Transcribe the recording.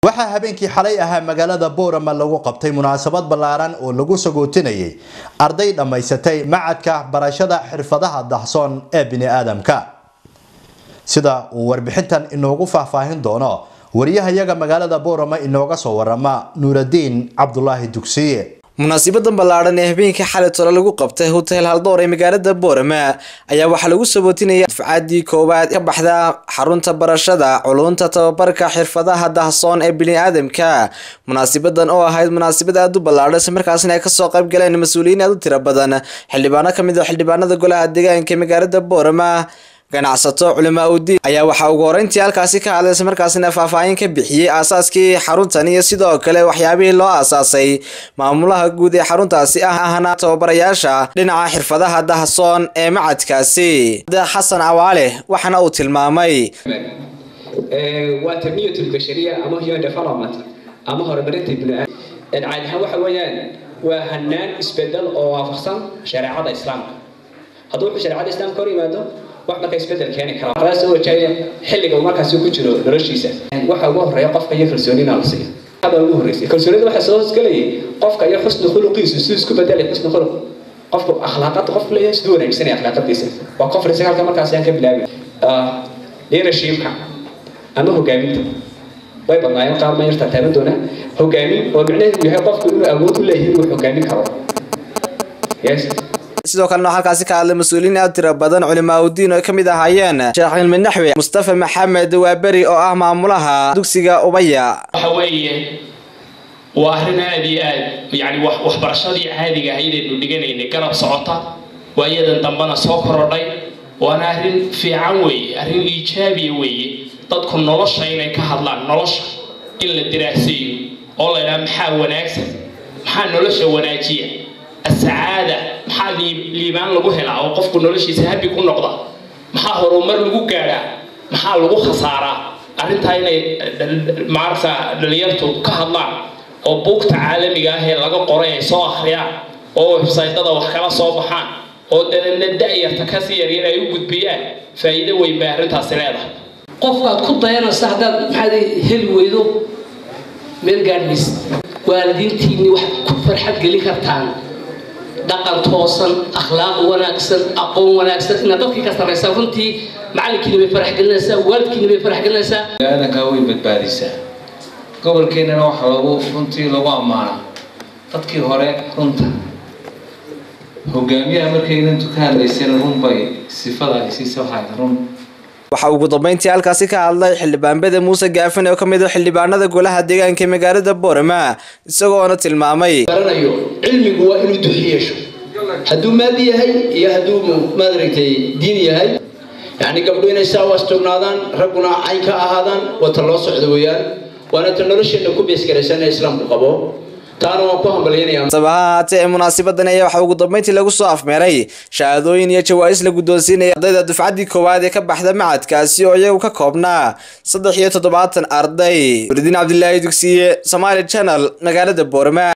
waxaa habeenkii xalay ahaa magaalada boorama lagu qabtay munaasabad ballaaran oo lagu sagootinayay arday dhammaysatay macadka barashada xirfadaha dahsoon ee bini-aadamka sida uu warbixintan inoogu faahfaahin doono wariyahayaga magaalada boorama inooga soo warama nuuradiin cabdulaahi dugsiye munaasibadan ballaadhan ee habeenkii xalay tole lagu qabtay hotel haldoor ee magaalada boorama ayaa waxaa lagu sabootinaya dufcaadii koowaad ka baxda xarunta barashada culunta tababarka xirfadaha dahsoon ee bini-aadamka munaasibadan oo ahayd munaasabad aada u ballaadhan isla markaasina ay kasoo qayb galeen mas-uuliyiin aada u tiro badan xildhibaano kamid ah xildhibaanada golaha deegaanka ee magaalada boorama ganacsato culamaa udiin ayaa waxaa ugu horeyntii halkaasi ka hadlay isla markaasina faahfaahin ka bixiyey aasaaskii xaruntan iyo sidoo kale waxyaabihii loo aasaasay maamulaha guud ee xaruntaasi ah ahna tababarayaasha dhinaca xirfadaha dahsoon ee macadkaasi xasan awaale waxaana uu tilmaamay waa tanmiyat lbashariya ama human development ama horumarinta biniaadam caadi ahaan waxa weeyaan waa hanaan isbedel oo waafaqsan shareecada islaamka hadduu wuxuu shareecada islaamka hor yimaado wax marka isbedel keeni kara qadaas soo wajahaya xilliga uu markaasi ku jiro noloshiisa waxa ugu horeeya qofka iyo kalsoonina la siiyo hada ugu horeysay kalsoonida waxa soo hosgelayay qofka iyo xusni khuluqiisu siduu isku bedelay xusni khuluq qofku akhlaaqada qofku leeyahay siduu wanaagsanay akhlaaqadiisa waa conference halka markaasi aan ka bilaabi leadershipka ama hogaaminta way badnaayeen qaar ma yartaa taaban doonaa hogaamin oo micnaheedu yahay qofku inuu awood u leeyahay inuu hogaamin karo yes sidoo kalena halkaasi ka hadlay mas-uuliyiin aad tiro badan culimaa udiin oo kamid ahaayeen sheekh cilmi naxwi mustafa maxamed waaberi oo ah maamulaha dugsiga ubaya waxa weeye waa arrin aad iyo aad yani waxbarashadii caadiga ahaydaynu dhiganaynay garab socota waa iyadan dambena soo korodhay waana arrin fiican weeye arrin iijaabiya weeye dadku nolosha inay ka hadlaan nolosha in la diraaseeyo oo la ydhaha maxaa wanaagsan maxaa nolosha wanaajiya asacaada maxaa liibaan lagu helaa oo qofku noloshiisa habi ku noqda maxaa horumar lagu gaadhaa maxaa lagu khasaaraa arrintaa inay maaragta dhalinyartu ka hadlaan oo buugta caalamiga ah ee laga qoray ay soo akhriyaan oo websaytada wax kala soo baxaan oo dabeedna da-yarta kasii yaryar ay u gudbiyaan faa'iido weyn bay arrintaasi leedahay qofkaad ku dayanaysa haddaad maxaad heli weydo meel gaadhmaysa waalidiintiinni wax ku farxad gelin kartaan dhaqan toosan akhlaaq wanaagsan aqoon wanaagsan inaad dadkii ka sarraysaa runtii macalinkiina bay farax gelinaysaa waalidkiina bay farax gelinaysaa aadankaa way badbaadisaa gobolkeennana waxaa lagu runtii lagu ammaanaa dadkii hore runta hogaamiyaha markaynan ka hadlaysana runbay sifada ay siisa waxayd run waxaa ugu dambeyntii halkaasi ka hadlay xildhibaanbada muuse gaafin oo kamid ah xildhibaanada golaha deegaanka ee magaalada boorama isagoona tilmaamay garanayo cilmigu waa inuu duxi yeesho hadduu maadi yahay iyo hadduu maaragtay diin yahay yacni gabdho inay saa waastognaadaan ragguna cayn ka ahaadaan wata loo socdo weeyaan waana ta nolosheenna ku beesgaraysan ee islaamku qabo taana waan ku hambalyanaya saba ha haatee ee munaasabadan ayaa waxaa ugu dambeyntii lagu soo afmeeray shahaadooyin iyo jawaa'is la guddoonsiinaya ardayda dufcaddii koowaad ee ka baxda macadkaasi oo iyagu ka koobnaa saddex iyo toddobaatan arday walidiin cabdilaahi dugsiye somaali channel magaalada boorama